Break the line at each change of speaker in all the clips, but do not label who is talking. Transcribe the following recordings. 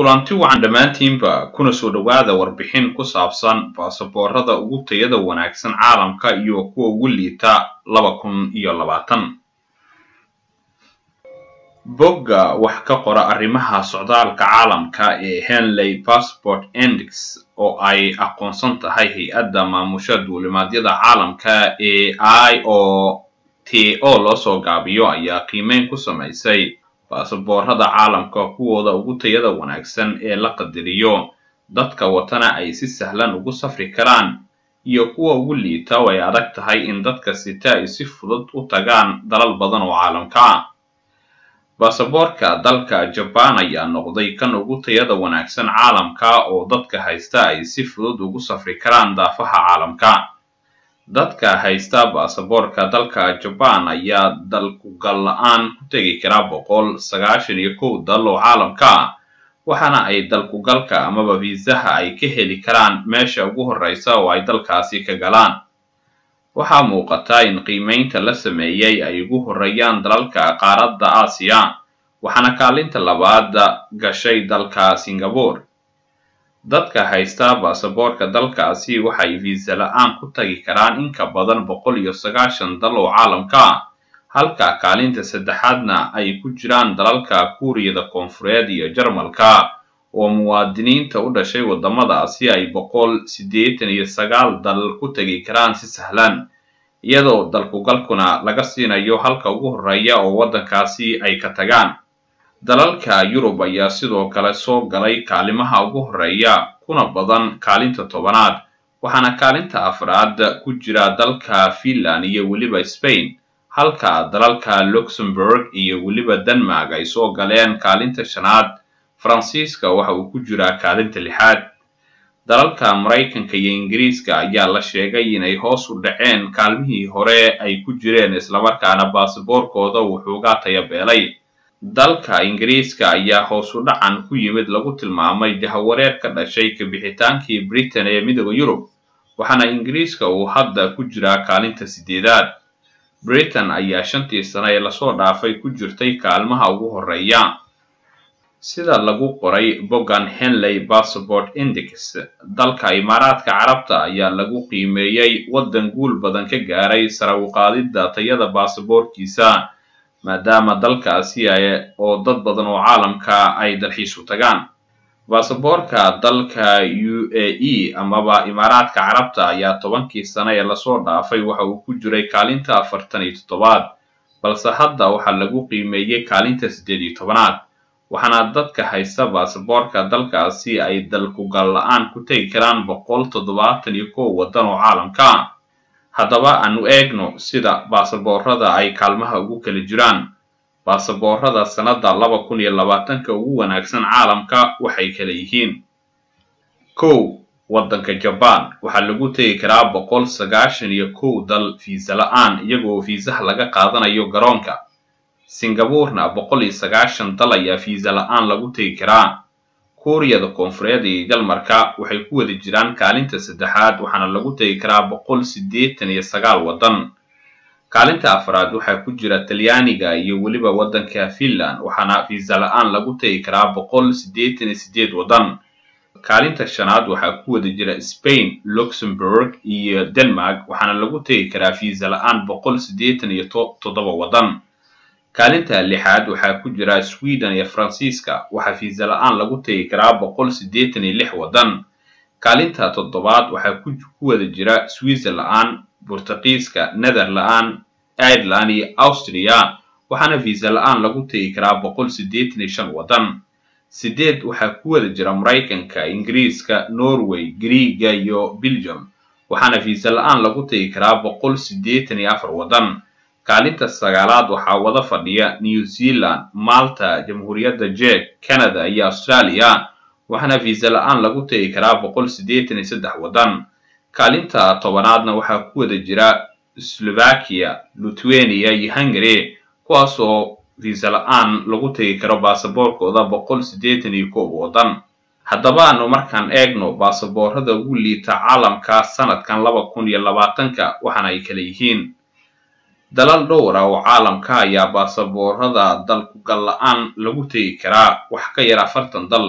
kulanti wacan dhammaantiinba kuna soo dhowaada warbixin ku saabsan baasaboorada ugu tayada wanaagsan caalamka iyo kuwa ugu liita laba kun iyo labaatan bogga wax ka qora arrimaha socdaalka caalamka ee henley passport index oo ay aqoonsan tahay hay-adda maamusha duulimaadyada caalamka ee i o t o loo soo gaabiyo ayaa qiimeyn ku samaysay baasaboorada caalamka kuwooda ugu tayada wanaagsan ee la qadariyo dadka watana ay si sahlan ugu safri karaan iyo kuwa ugu liita oo ay adag tahay in dadka sita ay si fudud u tagaan dalal badan oo caalamka ah baasaboorka dalka jabaan ayaa noqday kan ugu tayada wanaagsan caalamka oo dadka haysta ay si fudud ugu safri karaan daafaha caalamka dadka haysta baasaboorka dalka jabaan ayaa dalkugal la-aan ku tegi karaa boqol sagaashan iyo kow dal oo caalamka ah waxaana ay dalkugalka amaba fiisaha ay ka heli karaan meesha ugu horreysa oo ay dalkaasi ka galaan waxaa muuqata in qiimeynta la sameeyey ay ugu horreeyaan dalalka qaaradda aasiya waxaana kaalinta labaad gashay dalka singapore dadka haysta baasaboorka dalkaasi waxay fiisa la-aan ku tagi karaan in ka badan boqol iyo sagaashan dal oo caalamka ah halka kaalinta saddexaadna ay ku jiraan dalalka kuuriyada koonfureed iyo jarmalka oo muwaadiniinta u dhashay waddamadaasi ay boqol siddeetan iyo sagaal dal ku tegi karaan si sahlan iyadoo dalkugalkuna laga siinayo halka ugu horreeya oo waddankaasi ay ka tagaan dalalka yurub ayaa sidoo kale soo galay kaalimaha ugu horreeya kuna badan kaalinta tobanaad waxaana kaalinta afraad ku jira dalka finland iyo weliba spain halka dalalka luxembourg iyo weliba denmark ay soo galeen kaalinta shanaad faransiiska waxa uu ku jiraa kaalinta lixaad dalalka maraykanka iyo ingiriiska ayaa la sheegay inay hoos u dhaceen kaalmihii hore ay ku jireen islamarkaana baasaboorkooda wuxuuga tayabeelay dalka ingiriiska ayaa hoos u dhacan ku yimid lagu tilmaamay jahawareer ka dhashay kabixitaankii britain ee midooda yurub waxaana ingiriiska uu hadda ku jiraa kaalinta sideedaad britain ayaa shantii sano ee lasoo dhaafay ku jirtay kaalmaha ugu horreeya sida lagu qoray boggan henley passport index dalka imaaraadka carabta ayaa lagu qiimeeyey waddan guul badan ka gaaray sare u qaadidda tayada baasaboorkiisa maadaama dalkaasi oo dad badan oo caalamka ay dalxiis u tagaan baasaboorka dalka u a e amaba imaaraadka carabta ayaa tobankii sano ee lasoo dhaafay waxa uu ku jiray kaalinta afartan iyo toddobaad balse hadda waxaa lagu qiimeeyey kaalinta siddeed iyo tobanaad waxaana dadka haysta baasaboorka dalkaasi ay dalkugal la-aan ku tegi karaan boqol toddobaatan iyo kow waddan oo caalamka ah haddaba aanu eegno sida baasaboorada ay kaalmaha ugu kala jiraan baasaboorada sannadda laba kun iyo labaatanka ugu wanaagsan caalamka waxay kala yihiin kow waddanka jabaan waxaa lagu tegi karaa boqol sagaashan iyo kow dal fiisa la-aan iyagoo fiisaha laga qaadanayo garoonka singaburena boqol iyo sagaashan dal ayaa fiisa la-aan lagu tegi karaa kuuriyada koonfureed iyo dalmarka waxay ku wada jiraan kaalinta saddexaad waxaana lagu tegi karaa boqol siddeetan iyo sagaal waddan kaalinta afraad waxaa ku jira talyaaniga iyo weliba waddanka finland waxaana fiisa la-aan lagu tegi karaa boqol siddeetan iyo siddeed waddan kaalinta shanaad waxaa ku wada jira spain luxembourg iyo denmark waxaana lagu tegi karaa fiisa la-aan boqol siddeetan iyo toddoba waddan kaalinta lixaad waxaa ku jira sweden iyo faransiiska waxaa fiisa la-aan lagu tegi karaa boqol siddeetan iyo lix waddan kaalinta toddobaad waxaa ku wada jira switzerland burtuqiiska netherland ireland iyo austria waxaana fiisa la-aan lagu tegi karaa boqol siddeetan iyo shan waddan sideed waxaa ku wada jira maraykanka ingiriiska norway griiga iyo belgium waxaana fiisa la-aan lagu tegi karaa boqol siddeetan iyo afar waddan kaalinta sagaalaad waxaa wada fadhiya new zealand malta jamhuuriyadda jek canada iyo australia waxaana fiisa la-aan lagu tegi karaa boqol siddeetan iyo saddex waddan kaalinta tobanaadna waxaa ku wada jira slovakia lithuania iyo hungary kuwaasoo fiisa la-aan lagu tegi karo baasaboorkooda boqol siddeetan iyo koob waddan haddaba aanu markaan eegno baasaboorada ugu liita caalamka sanadkan laba kun iyo labaatanka waxaana ay kala yihiin dalal dhowr ah oo caalamka ayaa baasaboorada dalkugal la-aan lagu tegi karaa wax ka yar afartan dal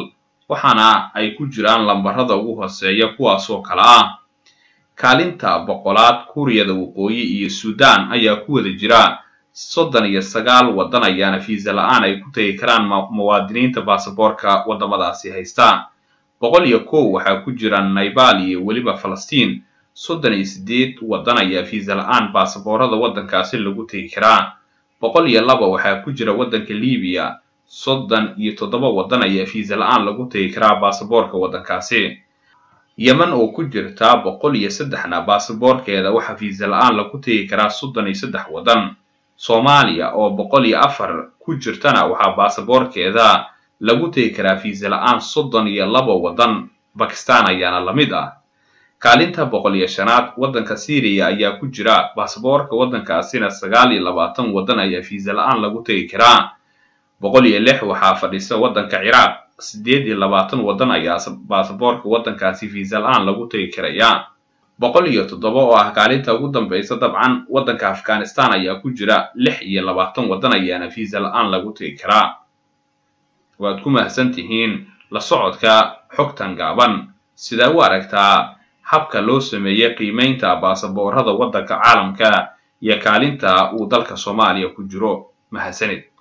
waxaana ay ku jiraan lambarada ugu hooseeya kuwaasoo kale ah kaalinta boqolaad kuuriyada waqooyi iyo suudaan ayaa ku wada jira soddon iyo sagaal waddan ayaana fiisa la-aan ay ku tegi karaan muwaadiniinta baasaboorka waddamadaasi haysta boqol iyo kow waxaa ku jira naybal iyo weliba falastiin soddon iyo siddeed waddan ayaa fiisa la-aan baasaboorada waddankaasi lagu tegi karaa boqol iyo laba waxaa ku jira waddanka libiya soddon iyo toddoba waddan ayaa fiisa la-aan lagu tegi karaa baasaboorka waddankaasi yemen oo ku jirta boqol iyo saddexna baasaboorkeeda waxaa fiisa la-aan lagu tegi karaa soddon iyo saddex waddan soomaaliya oo boqol iyo afar ku jirtana waxaa baasaboorkeeda lagu tegi karaa fiisa la-aan soddon iyo laba waddan bakistan ayaana la mid ah kaalinta boqol iyo shanaad waddanka syriya ayaa ku jira baasaboorka waddankaasina sagaal iyo labaatan waddan ayaa fiisa la-aan lagu tegi karaa boqol iyo lix waxaa fadhisa waddanka ciraaq siddeed iyo labaatan waddan ayaa baasaboorka waddankaasi fiisa la-aan lagu tegi karaya boqol iyo toddoba oo ah kaalinta ugu dambaysa dabcan waddanka afghanistan ayaa ku jira lix iyo labaatan waddan ayaana fiisa la-aan lagu tegi karaa waad ku mahadsan tihiin la socodka xogtan gaaban sidaa u aragtaa habka loo sameeyey qiimaynta baasaboorada waddanka caalamka iyo kaalinta uu dalka soomaaliya ku jiro mahadsanid